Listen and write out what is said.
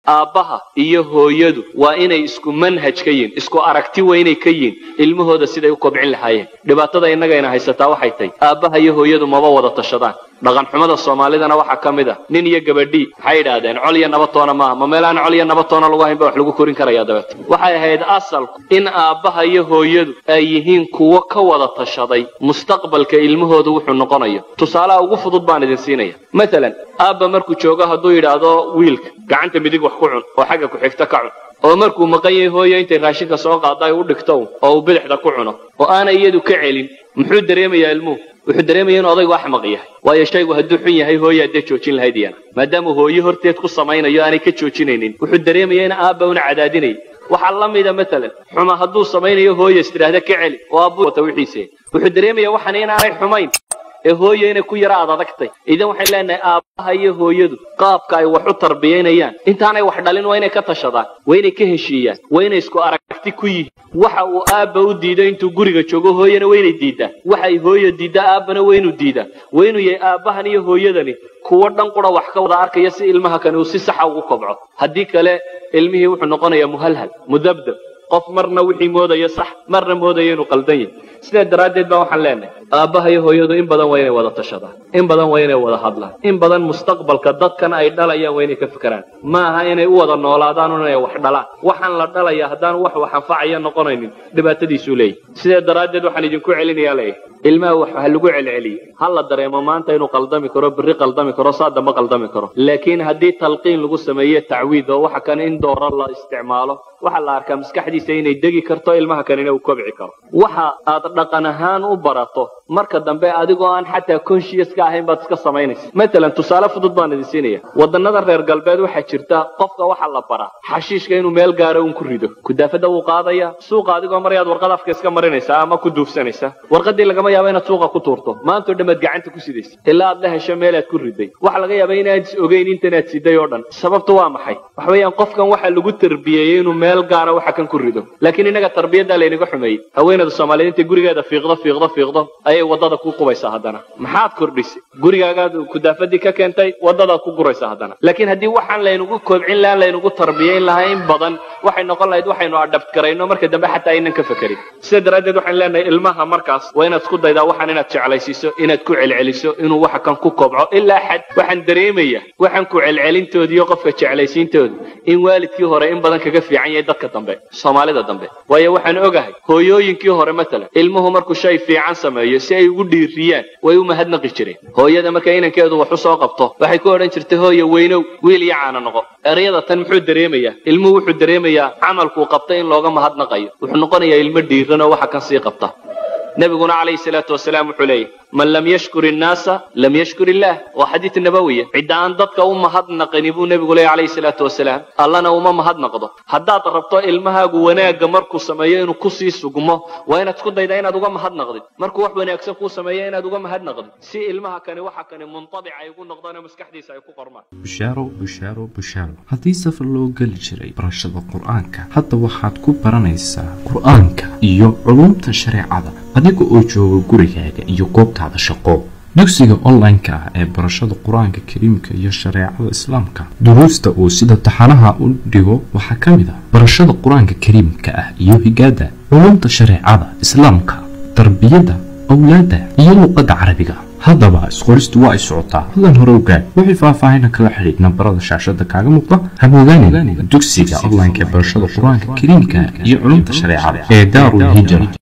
aabbaha iyo hooyadu waa inay isku manhaj ka yihin isku aragti waa inay ka yihin ilmahooda siday u kobcin lahaayeen dhibaatada innagayna haysataa waxay tahy aabbaha iyo hooyadu maba wada tashadaan dhaqanxumada soomaalidana waxaa ka mid a nin iyo gabadhii waxay yidhaahdeen col iyo nabatoona maaha ma meel aan col iyo nabatoona lagu hayn ba wax lagu korin karaya dabeeta waxay ahayd asalku in aabbaha iyo hooyadu ay yihiin kuwo ka wada tashaday mustaqbalka ilmahooda wuxuu noqonayo tusaalaha ugu fudud baan idin siinaya maalan aabba markuu joogo hadduu yidhaahdo wiilka gacanta midig wax ku cun oo xagga ku-xigta ka cun oo markuu maqan yahay hooyo intay raashinka soo qaada ay u dhigto oo uu bidixda ku cuno oo aanay iyadu ka celin muxuu dareemayaa ilmuhu wuxuu dareemaya inu odaygu axmaq yahay waayo shaygu hadduu xun yahay hooya haddee joojin lahayd iyana maadaama hooyo horteed ku samaynayo aanay ka joojinaynin wuxuu dareemaya in aabba una cadaadinaya waxaa la mida maalan xuma hadduu samaynayo hooya is tidhaahda ka celi oo aabbu wata wixiise wuxuu dareemaya waxan inaanay xumayn ee hooya inay ku yara aad adagtay idan waxayn leenahay aabbaha iyo hooyadu qaabka ay wax u tarbiyaynayaan intaanay wax dhalin waa inay ka tashadaan waa inay ka heshiiyaan waa inay isku aragti ku yihiin waxa uu aabba u diido intuu guriga joogo hooyana waa inay diidaa waxay hooya diiddaa aabbana waa inuu diidaa waa inuu yahay aabbahan iyo hooyadani kuwo dhan qura wax ka wada arkaya si ilmaha kani uu si saxa ugu kobco haddii kale ilmihii wuxuu noqonayaa muhalhal mudabdab qof marna wixii moodaya sax marna moodaya inuu qaldan yahay sidaa daraaddeed baa waxaan leenahay aabbaha iyo hooyadu in badan waa inay wada tashadaan in badan waa inay wada hadlaan in badan mustaqbalka dadkan ay dhalayaan waa inay ka fikiraan ma aha inay u wada noolaadaan inay wax dhalaan waxaan la dhalayaa haddaan wax wax anfacaya noqonaynin dhibaatadiisuu leeyahy sidaa daraaddeed waxaan idinku celinayaa leeyahay ilmaha wax ha lagu celceliyo ha la dareemo maanta inuu qaldami karo berri qaldami karo saa dambe qaldami karo laakiin haddii talqiin lagu sameeye tacwiid oo waxa kan in dooro la isticmaalo waxaa la arkaa maskaxdiisa inay degi karto ilmaha kanina uu kobci karo waxa aad dhaqan ahaan u barato marka dambe adigoo aan xataa conscious ka ahayn baad iska samaynaysa matalan tusaale fudud baan idin siinaya wadannada reer galbeed waxaa jirta qofka waxaa la baraa xashiishka inuu meel gaaro un ku rido kudaafada wuu qaadaya suuqa adigoo marayaad warqad afka iska marinaysaa ama ku duufsanaysa warqadii lagama yaaba inaad suuqa ku tuurto maantao dhammaad gacanta ku sidaysa ilaa aad la hesho meelaad ku riday waxaa laga yaaba inaad is ogeyn intanaad siday oo dhan sababtu waa maxay waxa weeyaan qofkan waxaa lagu tarbiyeeyey inuu meel gaara waxa kan ku rido laakiin innaga tarbiyaddaa laynaga xumeeyey haweenada soomaaliyeed intay gurigeeda fiiqdo fiiqdo fiiqdo ayay waddada ku qubaysaa haddana maxaad kordhisay gurigaagaad kudaafadii ka keentay waddadaad ku guraysaa haddana laakiin haddii waxaan laynagu koobcin lahaa laynagu tarbiyayn lahaa in badan waxay noqon lahayd waxaynu adhabt garayno marka dambe xataa aynan ka fekerin sidaa daraaddeed waxaan leenahay ilmaha markaas waa inaad isku daydaa waxaan inaad jeclaysiiso inaad ku celceliso inuu waxa kan ku kobco ilaa xad waxaan dareemaya waxaan ku celcelintooda iyo qofka jeclaysiintooda in waalidkii hore in badan kaga fiican yahay dadka dambe soomaalida dambe waayo waxaan ogahay hooyooyinkii hore matalan ilmuhu markuu shay fiican sameeyo si ay ugu dhiiriyaan way u mahadnaqi jireen hooyada marka inankeedu wax u soo qabto waxay ku odhan jirtay hooya weynow wiil iyo caana noqo erayada tan muxuu dareemayaa ilmuhu wuxuu dareemayaa camalkuu qabtay in looga mahadnaqayo wuxuu noqonayaa ilmo dhiiran oo waxa kan sii qabta nabiguna calayhi salaatu wasalaam wuxuu leeyahy man lam yashkur innaasa lam yashkur illaah waa xadiid nabawiya cidda aan dadka u mahadnaqini buu nebigu leeyahy calayhi salaatu wasalaam allana uma mahadnaqdo haddaad rabto ilmahaagu wanaagga markuu sameeyo inuu kusii sugmo waa inaad isku daydaa inaad uga mahadnaqdid markuu wax wanaagsan kuu sameeyo inaad uga mahadnaqdid si ilmaha kani waxa kani muntabic ay ugu noqdaan oo maskaxdiisa ay ku qormaan bushaaro bushaaro bushaaro haddii safar loo geli jiray barashada qur-aanka hadda waxaad ku baranaysaa qur-aanka iyo culumta shareecada adiga oo jooga gurigaaga iyo goobtaada shaqo dugsiga online-ka ah ee barashada qur-aanka kariimka iyo shareecada islaamka duruusta uu sida taxanaha u dhigo waxaa ka mid ah barashada qur-aanka kariimka ah iyo higaada culumta shareecada islaamka tarbiyadda awlaadda iyo luqadda carabiga haddaba isqoristu waa ay socotaa hadlan hore ogaad wixii faahfaahina kala xidhiid nambarada shaashada kaaga muuqda habogaanin dugsiga online-ka ee barashada qur-aanka kariimka iyo culumta shareecada ee daarul hijra